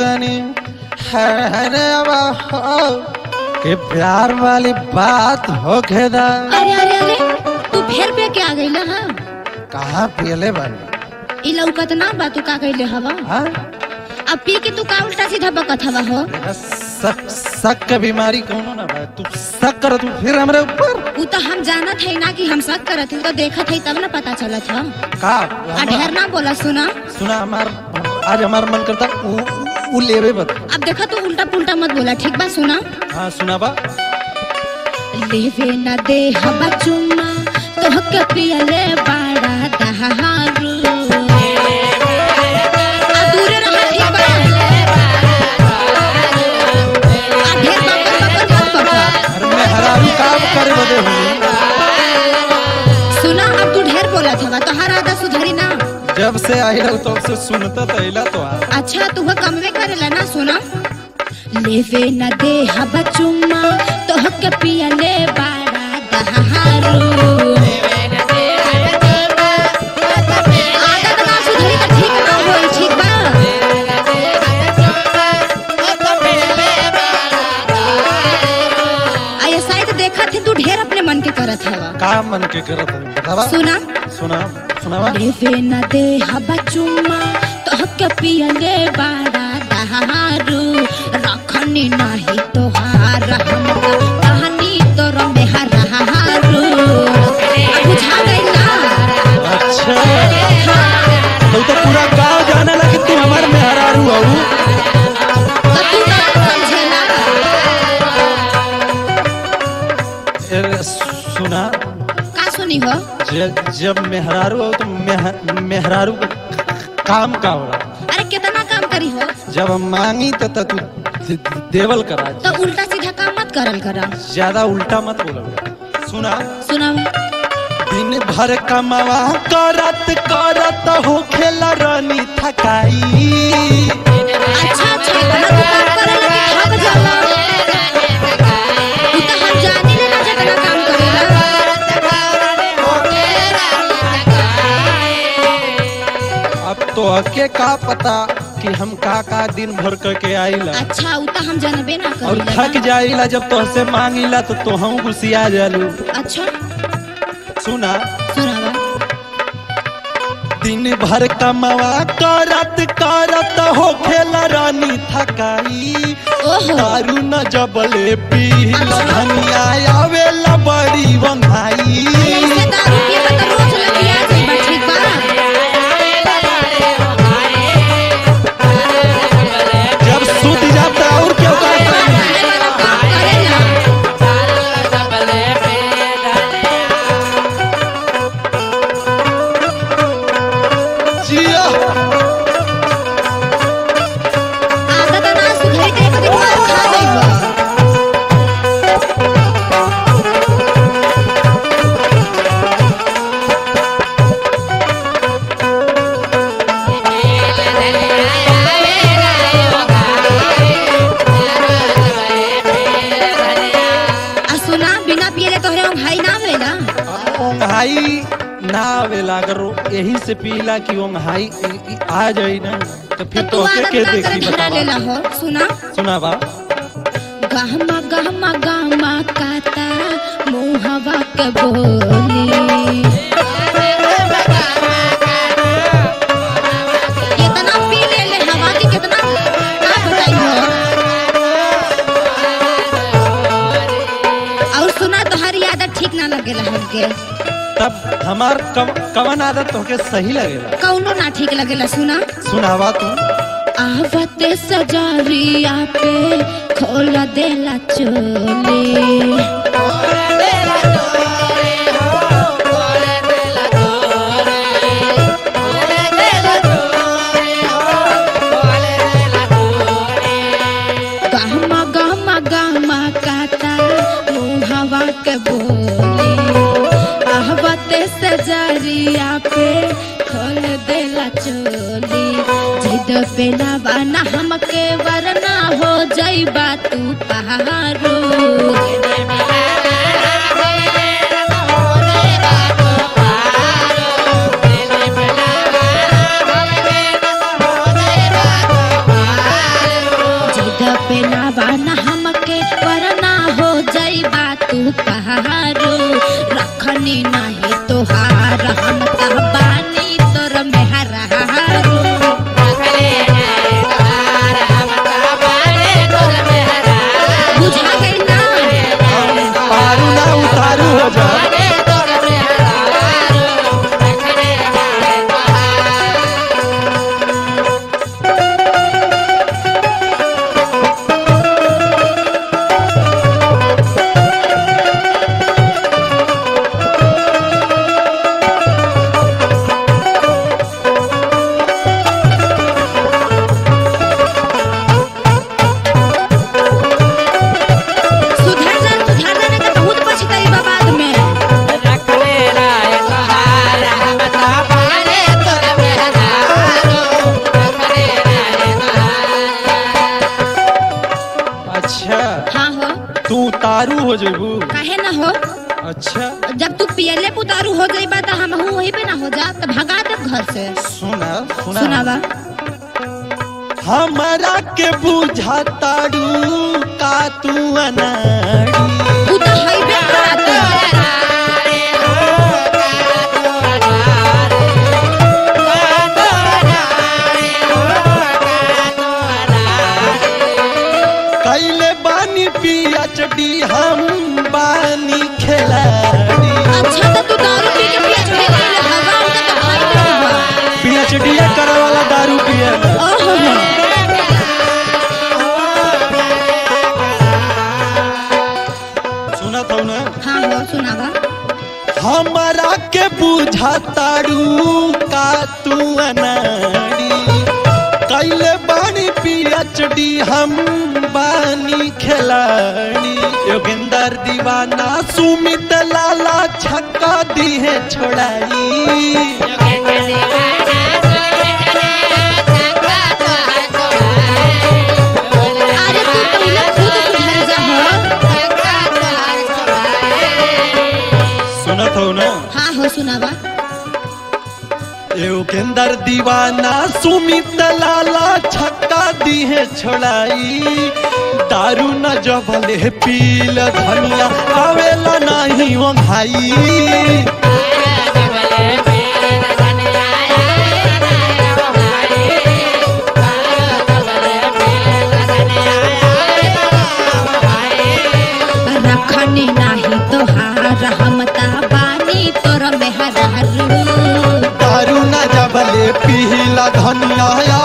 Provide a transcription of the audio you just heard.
तनी अरे अब हो कि प्यार वाली बात हो खेदा अरे अरे अरे तू फेर पे के आ गइल हा कहाँ पियले बानी ई लौकत ना बा तू का कइले हवा हाँ अब पी के तू का उल्टा सीधा बकत हवा हो मेरा शक शक का बीमारी कौनो ना बा तू शक कर तू फिर हमरे ऊपर उ तो हम जानत है ना कि हम शक करत हई तो देखत है तब ना पता चलत ह का आ ढेर ना बोला सुना सुना हमार आज हमार मन करता उ, उ लेवे बत अब देखा तू उल्टा पुल्टा मत बोला ठीक बा सुना हाँ सुना बा लेवे न दे हवा चुम्मा तोह के पियले बाड़ा दहारू आ दूरे रहा ठीक बा आ ढेर बकर बकर मत बकर अरे मैं हरारू काम करे बदे हुई सुना अब तू ढेर बोलत हवा तोहार आदत सुधरी ना जब से आई रहो तब से सुनता तैला तो आ अच्छा तू कमवे करेला ना सुना लेवे न दे हवा चुम्मा तोह के पियले बाड़ा दहारू आदत ना सुधरी त ठीक ना होई ठीक बा आ ये शायद देखत ही तू ढेर अपने मन के करत हवा का मन के करत है बतावा सुना सुना सुनावा लेवे न दे हवा चुम्मा तोह के पियले बाड़ा दहारू रखनी नाही तोहार हमका कहानी तोर में हरारू बुझा गइल ना अच्छा हाँ, तो तो पूरा गांव जाने लगे तू हमार में हरारू हऊ तो तू ना समझेला ए, सुना का सुनी हो जब जब मेहरारू हो तो मेह- मेहरारू का काम का होला अरे कितना काम करी हो जब हम मांगी तो त तू दे- देवल करा तो उल्टा सीधा काम मत करल करा ज्यादा उल्टा मत बोलो सुना सुना दिन भर कमावा करत करत हो खेला रानी थकाई अच्छा अच्छा इतना तू काम करे लगे थक जाला तू तो हम जानी ले ना जितना काम करेला अब तो हके का पता कि हम का का दिन भर करके आईला अच्छा उ तो हम जानबे ना और करेला थक जाइला जब तोहसे मांगिला तो तोहू गुस्सिया जालू अच्छा सुना सुनावा दिन भर कमावा करत करत हो खेला रानी थकाई ओहो दारू न जबले पी धनिया आवेला बड़ी वंघाई ऐसे दारू पिए बा तो रोज लगिया जाइबा ठीक बा जब सूत जाता और क्यों करता खाने वाला काम करेला जिया आदत ना सुधरी ते एक दिन मार खा जाइबा आ सुना बिना पियले तोहरे हम भाई ना भेला ओंघाई ना आवेला अगर वो यही से पीला कि ओंघाई इ- इ- आ जाई ना तो तो फिर तू तो के आदत के ना करे देखी धरा बतावा लेला हो सुना सुना बा गहमा गहमा गहमा काता मुहवा के बोली कितना पी ले ले हवा की कितना का बताई हो और सुना तुम्हारी आदत ठीक ना लगेला हमके तब हमार कम, कवन आदत तोके सही लगेला कौनो ना ठीक लगेला सुना सुनावा तू आवते सजारिया पे खोल देला चोली गहमा गहमा गहमा काता मुहवा के बोली आहवते सजारिया पे खोल देला चोली जिद पे ना बाना हमके वरना हो जाइबा तू पहाड़ू जेबू काहे ना हो अच्छा जब तू पियले पुतारू हो जाइबा त हम वही पे ना हो जा त भगा दे घर से सुना सुना सुनावा हमारा के बुझाताड़ू का तू अनाड़ी तू तो हइबे कराते कैले बानी पीएचडी हम बानी खिलाड़ी अच्छा तो तू दारू पी के पिया छोड़े गइल हवा उनका तो भाई नहीं हुआ पीएचडी करे वाला दारू पिए ओहो हो सुना था ना हाँ हो सुनावा हमारा के बुझाताड़ू का तू अनाड़ी कैले बानी पीएचडी हम बानी खिलाड़ी योगेंदर दीवाना सुमित लाला छक्का दी है छोड़ाई अरे तू पहले खुद सुधर जा हो सुनत हो ना हाँ हो सुनावा योगेंदर दीवाना सुमित लाला छक्का दी है छोड़ाई दारू न जबले पील धनिया आवेला नहीं वो भाई रखनी नाही तोहार हमता बानी तोर में हरारू दारू न जबले पीला धनिया